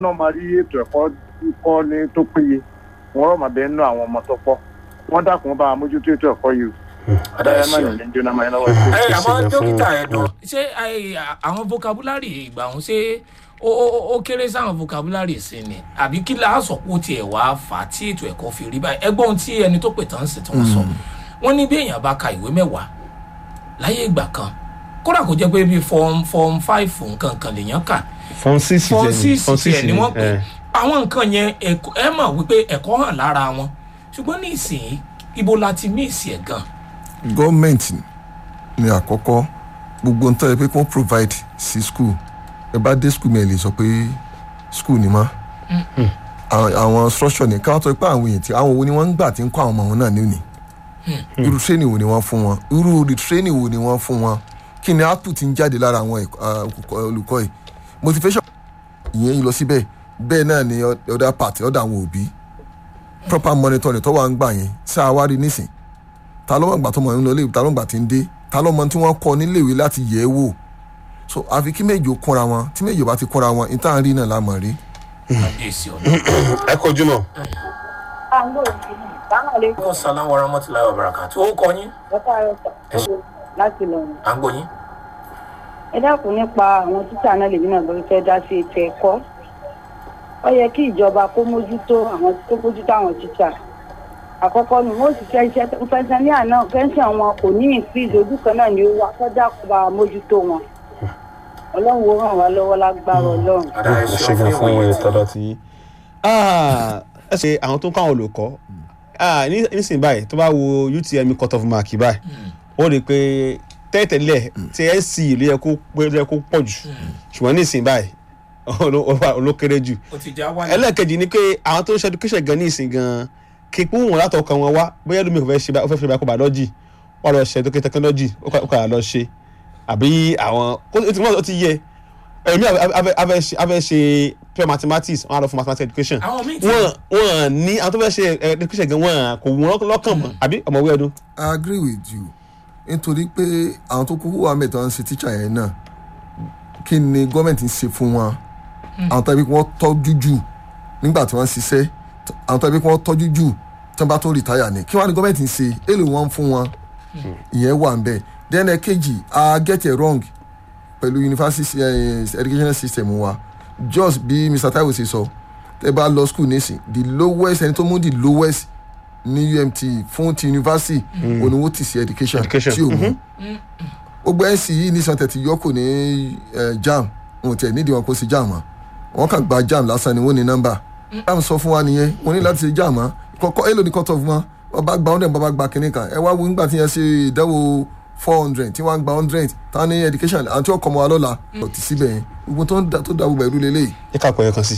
náà máa rí ètò ẹ̀kọ́ kọ́ ní tó péye wọ́n rọ̀ máa bẹ́ẹ̀ nú àwọn ọmọ tó pọ̀ wọ́n dákun bá mójútó ètò ẹ̀kọ́ yìí Adáyé ẹ má ṣe o. nìyẹn jóná máa ń lọ́wọ́ sí. ẹ àmọ́ ṣe gan fún- dókítà ẹ̀dùn ṣé ẹ, àwọn vocabulary ìgbà ọ̀hún ṣé ó ó- ó kéré sáwọn vocabulary sí ni àbí kí láàsọ̀pọ̀ tiẹ̀ wá fà á tí ètò ẹ̀kọ́ fi rí báyìí ẹgbọ́n ohun tí ẹni tó pè tán sí tí wọ́n sọ wọ́n ní bí èèyàn bá ka ìwé mẹ́wàá láyé ìgbà kan kódà kó jẹ́ pé bíi form form five nǹkan kan lèèyàn kà fọn six form jẹ six fọn tiẹ̀ ni wọ́n pè ẹ. àwọn nǹkan yẹn ẹ̀kọ́- ẹ mọ̀ wípé ẹ̀kọ́ hàn lára wọn ṣùgbọ́n ní ìsìn ibo la ti mí ìsìn ẹ̀ gan gọ́ọ̀mẹ̀ntì ni àkọ́kọ́ gbogbo ń tọ́jú pé kí wọ́n provide sí school ẹ bá dé school mi ẹ lè sọ pé school ni mọ́ àwọn àwọn structure ní káwọn tó pé àwọn èèyàn tí àwọn wo ni wọ́n ń gbà tí ń kọ́ àwọn ọmọ wọn náà níwèé irú training wo ni wọ́n fún wọn irú the training wo ni wọ́n fún wọn kí ni output ti ń jáde lára àwọn ẹ̀kọ́- ah, olùkọ́- olùkọ́ yìí motivation ìyẹn lọ síbẹ̀ bẹ́ẹ̀ náà ni other part ọ̀dọ̀ àwọn òbí proper monitoring tó wà ń gbà yẹn sáà wá rí nísìn ta ló mọ̀ gbà tó mọ̀ ń lọ léwu ta ló mọ̀ gbà tí ń dé ta ló mọ̀ tí wọ́n kọ́ níléèwé láti yẹ̀ ẹ́ wò so àfi kí méjì ó kúnra wọn tí méjì ó bá ti kúnra wọn ìta rí náà la mọ̀ rí. kábíyèsí ọ̀dọ́. ẹ kojú mọ. kó sálá wàrà mọ́tìlá ọ̀bàràkà tó ó kọ yín láti lọ rìn. à ń gbọ́ yín. ẹ dákun nípa àwọn títà náà lèmi náà lórí fẹ́ dá sí ètò ẹ̀kọ́ ó yẹ kí ìjọba kó mójútó àwọn kó mójútó àwọn títà àkọ́kọ́ ni wọ́n sì fẹ́ iṣẹ́ fẹ́sẹ̀ ní àná fẹ́sẹ̀ wọn kò ní ìfíìsì ojú kan náà ni ó wà kó dákun bá mójútó wọn ọlọ́run ó ràn wá lọ́wọ́ lágbára ọlọ́run. Adáyé ẹ ṣe ṣe gan fún ìwòye ìwé tí- tọ́lọ́ tí. ẹ ṣe àwọn tó ń kọ́ àwọn olùkọ́ Ah, ní- nísìnyí báyìí tó bá wo utm cut off mark báyìí ó rí i pé tẹ́tẹ̀lẹ̀ tí sc ló yẹ kó pé ló yẹ kó pọ̀ jù ṣùgbọ́n nísìnyí báyìí oló- oló- olókéré jù ó ti já wálé. ẹlẹ́ẹ̀kejì ni pé àwọn tó ń ṣe education gan ní ìsìn gan kí pé wọn látọkàn wọn wá bóyá lómi kò fẹ́ ṣe bá- ó fẹ́ ṣe biology wọn lọ ṣe education technology ó kà- ó kà lọ ṣe àbí àwọn ó ti mọ̀ ó ti yẹ ẹ̀mí afẹ́ ṣe afẹ́ ṣe pure mathematics wọn á lọ fún mathematics education àwọn míì ti wọn wọn ní àwọn tó fẹ́ ṣe eh, education gan wọn kò wọ́n lọ́kàn mọ́ àbí ọmọwé ọdún. I agree with you nítorí pé àwọn tó kúkú wà mẹ́ta ń ṣe tíṣà yẹn náà kí ni gọ́ọ̀mẹ̀ntì ń ṣe fún wọn àwọn tó yẹ kí wọ́n tọ́jú jù nígbà tí wọ́n ń ṣiṣẹ́ àwọn tó yẹ kí wọ́n tọ́jú jù tí wọ́n bá tó rìtáyà ni kí wọ́n á ní gọ́ọ̀mẹ̀ntì ń ṣe èlò wọn fún wọn ìyẹn wà ń bẹ̀ then ẹ̀kejì I get it wrong pẹ̀lú university eh, educational system wa just bí Mr Taiwo ṣe sọ tẹ bá lọ school nísìn the lowest ẹni tó mú the lowest ní umt fún ti university oníwó ti sí education Education. tí o mú gbogbo nc yìí ní santẹ ti yọkù ní eh, jam wọn tẹ nídìí wọn kó sí jam mọ́ wọn kàn gba jam lásán ni wọn ní nọ́mbà jam sọ fún wa nìyẹn wọn ní láti ṣe jam mọ́ kọkọ èlò ní cut off mọ́ wọn bá gba hundred wọn bá gba kínní kan ẹ wá wo nígbà tí yẹn ṣe ìdánwò four hundred tí wọ́n gba hundred táwọn ní education àti ọkọ̀ ọmọ wa lọ́la ọ̀tí síbẹ̀ yẹn gbogbo tó ń da tó da gbogbo ẹ̀rú lélẹ́yìí. ẹ ká pọ̀ ẹ̀ kan sí.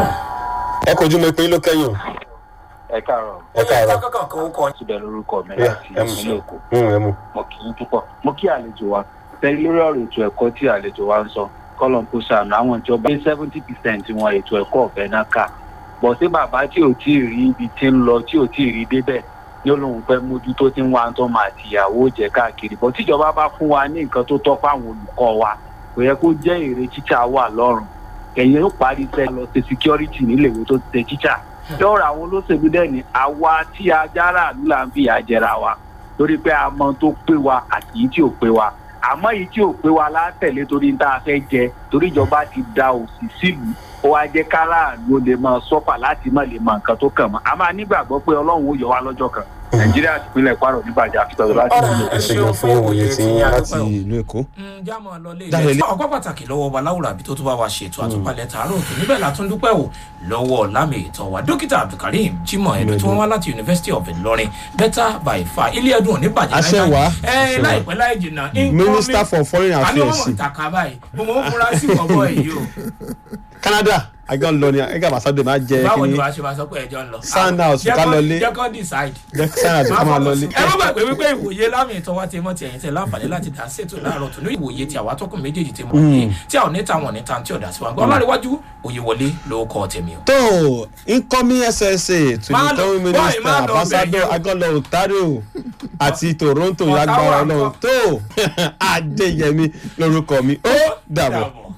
ẹ kojú mọ ìpín ló kẹ́yìn o. ẹ káàárọ̀ ẹ káàárọ̀. kankan kan ó kọ yín. síbẹ̀ lórúkọ mi Bẹ́ẹ̀, láti ẹ mú ìpínlẹ̀ èkó Mm, ẹ mú. mo kì í púpọ̀ mo kí àlejò wa tẹ́lẹ̀ lórí ọ̀rọ̀ ètò ẹ̀kọ́ tí àlejò wa ń sọ kọ́lọ̀n kó sànù àwọn ìjọba ní seventy percent wọn ètò ẹ̀kọ́ ọ̀fẹ́ náà kà bọ̀ sí bàbá tí ò tí ì rí ibi tí ń lọ tí ò tí ì rí débẹ̀ ní olóhùn fẹ́ mójútó tí ń wá tó máa tìyàwó jẹ káàkiri bọ̀ tíjọba bá fún wa ní nǹkan tó tọ́ fáwọn olùkọ́ wa kò yẹ kó jẹ́ èrè tíṣà wà lọ́rùn ẹ̀yin ó parí iṣẹ́ lọ ṣe security níléèwé tó ti ṣe tíṣà lọ́rọ̀ àwọn olóṣèlú dẹ̀ ní àwa tí ajára àlú là ń fìyà jẹra wa torí pé a mọ tó pé wa àti yìí tí ò pé wa àmọ́ yìí tí ò pé wa látẹ̀lé torí tá a fẹ́ jẹ torí ìjọba ti da òsì sílùú ó wá jẹ́ káràlú ó lè máa sọ́fà láti má lè mọ nǹkan tó kàn mọ́ a máa nígbàgbọ́ pé ọlọ́run ó yọ wá lọ́jọ́ kan nàìjíríà ti pínlẹ̀ kwara níbàjẹ́ àfitọ́sọ láti Ọ̀rọ̀ ìlú ẹ ṣe gan fún ìwòye tí yín láti ìlú èkó. jámọ̀ lọlé Jáde ilé ilé. ọgbọ́n pàtàkì lọ́wọ́ ọba láwùrọ̀ àbí tó tún bá wa ṣètò àtúpalẹ̀ tààrọ̀ tó níbẹ̀ látún dúpẹ́ wò lọ́wọ́ lámì ìtàn wa dókítà abdulkareem jimoh ẹni tí wọ́n wá láti university of ilorin better by far ilé ẹdùn òní bàjẹ́ Àṣẹ láíláí. wá, ẹ àṣẹ wá. láìpẹ́ láì jìnnà minister for foreign àní affairs wọn mọ̀ ìtàkà báyìí mo mọ̀ ń fura sí bọ̀bọ̀ yìí o canada àgbà ń lọ ní ẹgbẹ́ àbáṣádé máa jẹ báwo ni kíní wàá ṣe máa sọ pé ẹjọ́ ń lọ. Sandhouse, ká lọ lé. jẹ́ kó decide sanders ká máa lọ lé. ẹ má gbàgbé wípé ìwòye lámì ìtàn wa ti mọ ti ẹ̀yìn tẹ láǹfààní láti dá ṣètò láàárọ̀ tó ní ìwòye tí àwa tọkùn méjèèjì ti mọ̀ yìí tí àwọn níta wọn níta tí ọ̀dà sí wa gbọ́ láríwájú òye wọlé ló kọ́ tèmi o. tó incoming ssa to Má the lọ- incoming boy, minister má lọ ambassador bẹ̀ yẹn o. agolo ontario àti toronto Ọ̀tá lágbára wà ọlọ́run ńkọ́? tó adéyẹmí lórúkọ mi ó dàbọ̀. Dàbọ̀.